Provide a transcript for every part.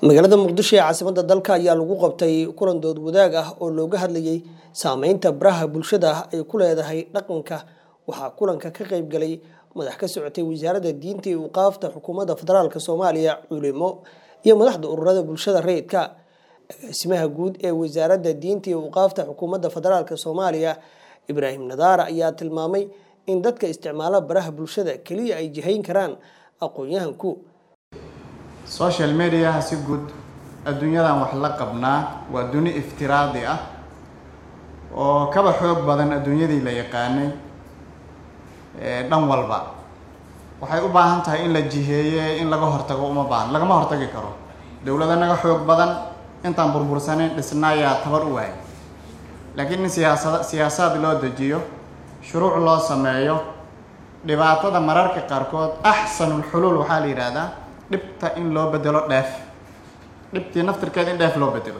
magaalada muqdisho ee caasimadda dalka ayaa lagu qabtay kulan dood wadaag ah oo looga hadlayay saameynta baraha bulshada ay ku leedahay dhaqanka waxaa kulanka ka qayb galay madax ka socotay wasaaradda diinta iyo uqaafta xukuumadda federaalk soomaaliya culimo iyo madaxda ururada bulshada rayidka agaasimaha guud ee wasaaradda diinta iyo uqaafta xukuumadda federaalk soomaaliya ibraahim nadaara ayaa tilmaamay in dadka isticmaala baraha bulshada keliya ay jihayn karaan aqoon-yahanku social mediaha si guud adduunyadan wax la qabnaa waa duni iftiraadi ah oo kaba xoog badan adduunyadii la yaqaanay dhan walba waxay u baahan tahay in la jiheeye in laga hortago uma baahan lagama hortagi karo dowlada naga xoog badan intaan burbursanayn dhisnaayaa tabar u waayay laakiin in siyaasada siyaasaad loo dejiyo shuruuc loo sameeyo dhibaatada mararka qaarkood axsanulxuluul waxaa la yidhaahdaa dhibta in loo bedelo dheef dhibtii naftirkeeda in dheef loo bedelo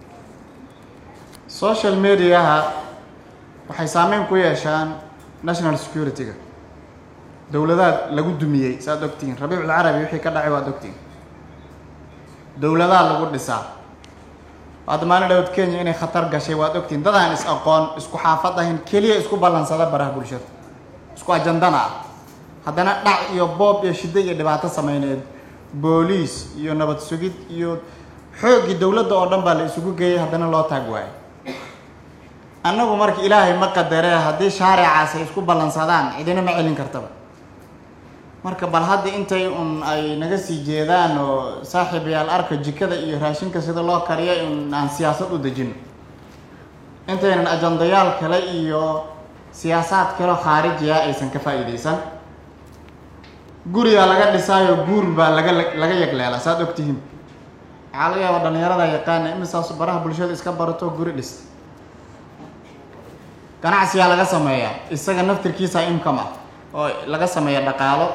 social mediaha waxay saameyn ku yeeshaan national security-ga dowladaha lagu dumiyey saaad ogtihiin rabiiculcarabi wixii ka dhacay waad ogtihiin dowladaha lagu dhisaa hadda maalin dhawad kenya inay khatar gashay waad ogtihiin dadaan is aqoon isku xaafad ahayn keliya isku ballansada baraha bulshada isku ajandana ah haddana dhac iyo boob iyo shiddo iyo dhibaato sameyneed booliis iyo nabad sugid iyo xooggii dowladda oo dhan baa la isugu geeyay haddana loo taag waayo annagu marka ilaahay ma qadaree haddii shaaricaas ay isku ballansadaan cidina ma celin kartaba marka bal hadda intay un ay naga sii jeedaan oo saaxiibayaal arka jikada iyo raashinka sida loo kariyo in aan siyaasad u dejino intaynan ajandayaal kale iyo siyaasaad kaleo khaarijiya aysan ka faa'iideysan gurigaa laga dhisaayo guur baa laga laga yagleela saad ogtihiin waxaa laga yaaba dhalinyarada yaqaana imisaas baraha bulshada iska barato guri dhista ganacsigaa laga sameeyaa isaga naftirkiisa income ah oo laga sameeya dhaqaalo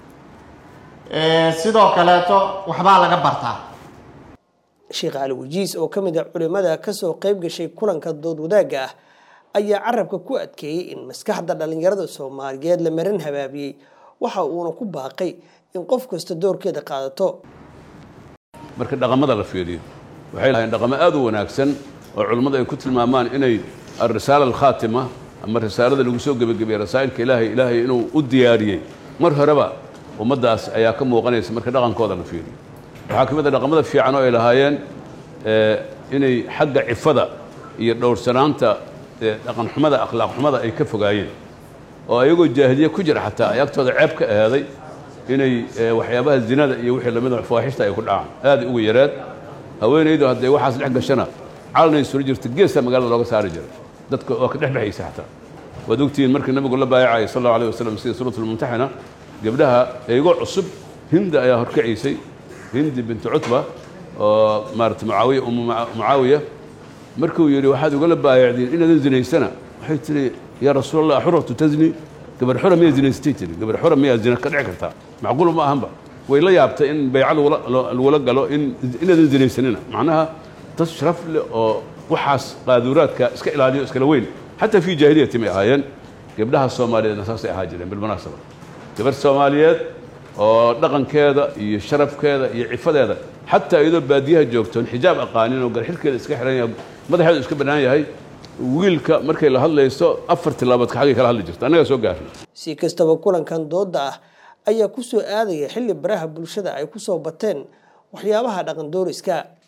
sidoo kaleeto waxbaa laga bartaa sheekh cali wajiis oo ka mid a culimada kasoo qayb gashay kulanka dood wadaagga ah ayaa carabka ku adkeeyey in maskaxda dhalinyarada soomaaliyeed la marin habaabiyey waxa uuna ku baaqay in qof kasta doorkeeda qaadato marka dhaqamada la fiiriyo waxay lahayn dhaqamo aad u wanaagsan oo culimmadu ay ku tilmaamaan inay alrisaala alkhaatima ama risaalada lagu soo gebagabeeye rasaa'ilka ilaahay ilaahay inuu u diyaariyey mar horeba ummaddaas ayaa ka muuqanaysa marka dhaqankooda la fiiriyo waxaa ka mid a dhaqamada fiican oo ay lahaayeen inay xagga cifada iyo dhowrsanaanta dhaqan xumada akhlaaq xumada ay ka fogaayeen oo ayagoo jaahiliye ku jira xataa ay agtooda ceeb ka ahaaday inay waxyaabaha zinada iyo wixii lamid a fawaaxishta ay ku dhacaan aaday uga yareen haweenaydu hadday waxaas dhex gashana calanay suro jirta geesta magaalada looga saari jiray dadka oo ka dhexdhexaysa xataa waad ogtihiin markii nabigu la baayacayay sal allahu alay wasalam sida suuratulmumtaxina gabdhaha eego cusub hindi ayaa horkacaysay hindi bintu cutba oo maarata mucaawiya umu mucaawiya markuu yidhi waxaad ugala baayacdiin inaadan zinaysana waxay tihi yaa rasuul allah xuratu tazni gabar xura miyaa zinaystay tiri gabar xura miyaa zina ka dhici kartaa macquul ma ahanba way la yaabtay in bayca lagula galo in inaadan zinaysanina macnaha dad sharaf leh oo waxaas qaaduuraadka iska ilaaliyo iskala weyn xataa fii jaahiliyati may ahaayeen gabdhaha soomaaliyeedna saasay ahaa jireen bilmunaasaba gabar soomaaliyeed oo dhaqankeeda iyo sharafkeeda iyo cifadeeda xataa iyadoo baadiyaha joogtoon xijaab aqaanin oo garxirkeeda iska xihan yahay madaxeedu iska bannaan yahay wiilka markay la hadlayso afar tilaaboodka xaggay kala hadli jirto annagaa soo gaarnay si kastaba kulankan doodda ah ayaa ku soo aadaya xilli baraha bulshada ay ku soo bateen waxyaabaha dhaqan dooriska